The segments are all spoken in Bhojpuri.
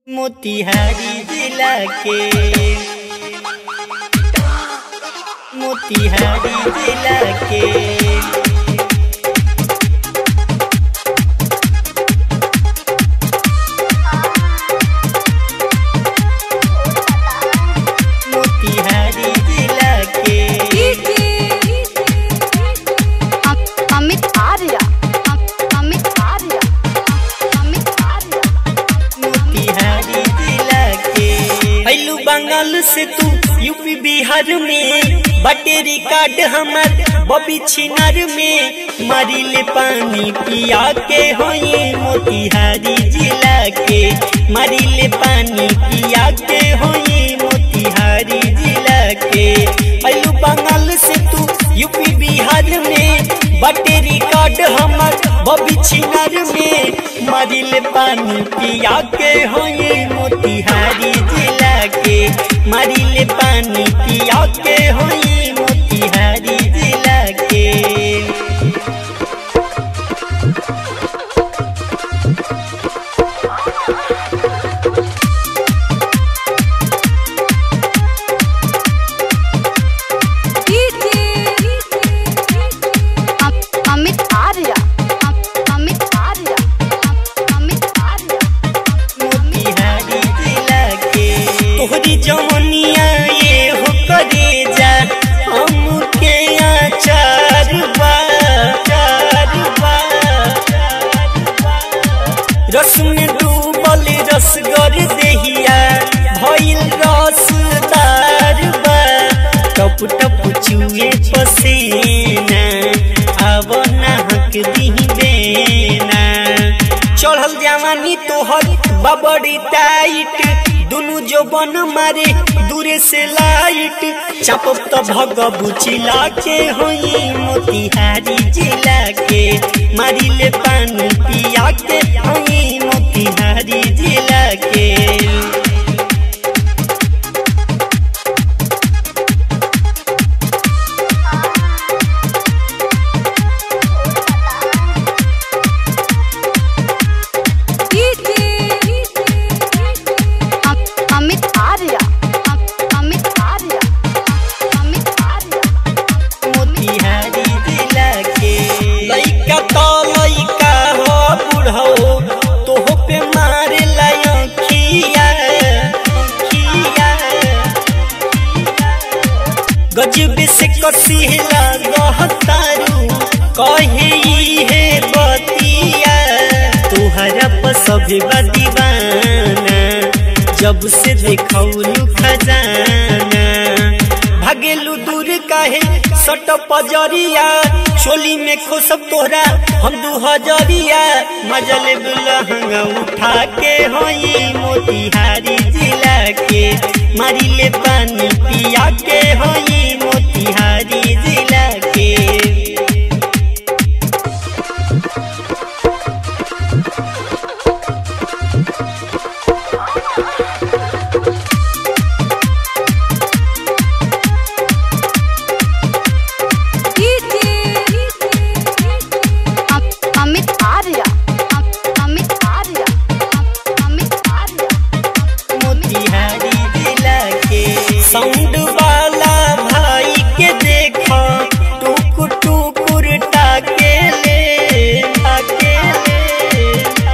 मोतिहारी जिला के मोतिहारी जिला के मोतिहारी जिला के अमित आर्या अमित आर्या अमित आर्या मोतिहारी जिला के हैलू बंगाल से तू यूपी बिहार में बटे रिकॉर्ड हमार बबी छिनार में मारी ले पानी पिया के होई मोतिहारी जिला के मारी ले पानी पिया के होई मोतिहारी जिला के हैलू बंगाल से तू यूपी बिहार में बटे रिकॉर्ड हमार बबी छिनार में मारिल पानी पिया के होई मोतिहारी जिला के मारिल पानी पिया के होई मोतिहारी जिला के अमित आर्या अमित आर्या अमित आर्या मोतिहारी जिला के तोहरी जवनिया ये हो करे जा हम के आचार बा चार बा रस में डूबल रसगर देहिया भइल रसदार बा टप टप चुए पसीना अब नाहक दिही बेना चढ़ल जवानी तोहर बबड़ी टाइट दुनु जो बन मारे दूरे से लाइट चापब तो भग बुचिला के होई मोतिहारी जिला के मारी ले पानी पिया के होई मोतिहारी जिला के अमित आर्या अमित आर्या अमित आर्या मोतिहारी जिला के लइका तो लइका हो बुढ़ो तोहो पे मारे लयखिया खिया गजब से कसिला गहतारू कहे ई है बतिया तुहरा पर सभी दीवाना जब से देखौलू खजाना भागेलू दूर काहे सट पजरिया चोली में खोसब तोहरा हम दू हजरिया मजल लहंगा उठा के होई मोतिहारी जिला के मारी ले पानी पिया के होई मोतिहारी जिला के अमित आर्या अमित आर्या अमित आर्या मोतिहारी जिला के साउंड वाला भाई के देखो टुकुर टुकुर टाके ले टाके ले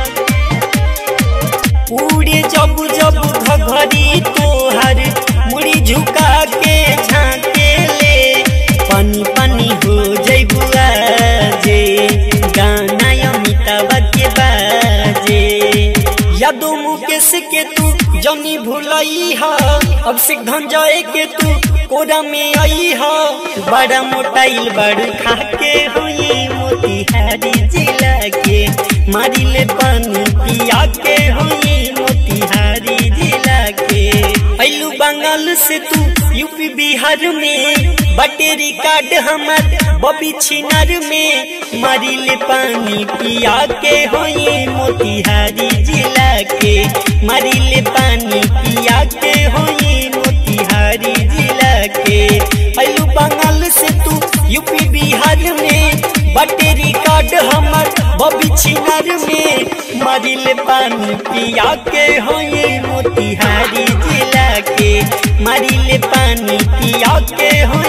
पूरे जब जब घघरी तोहर मुड़ी झुका के झाके ले पानी पानी हो जैबुआ जे गाना अमिताभ के बाजे यादो मुकेश के तू जनी भूलई हा अब से धंजय के तू कोरा में आई हा बड़ा मोटाइल बड़ खा के हुई मोतिहारी जिला के मारी ले पानी पिया के हुई मोतिहारी जिला के ऐलू बंगाल से तू यूपी बिहार में बटे रिकॉर्ड हमार बबी छिनार में मारी ले पानी पिया के होई मोतिहारी जिला के मारी ले पानी पिया के होई मोतिहारी जिला के ऐलू बंगाल से तू यूपी बिहार में बटे रिकॉर्ड हमर अभी छिनर में मरिल पानी पिया के होई मोतिहारी जिला के मरिल पानी पिया के होई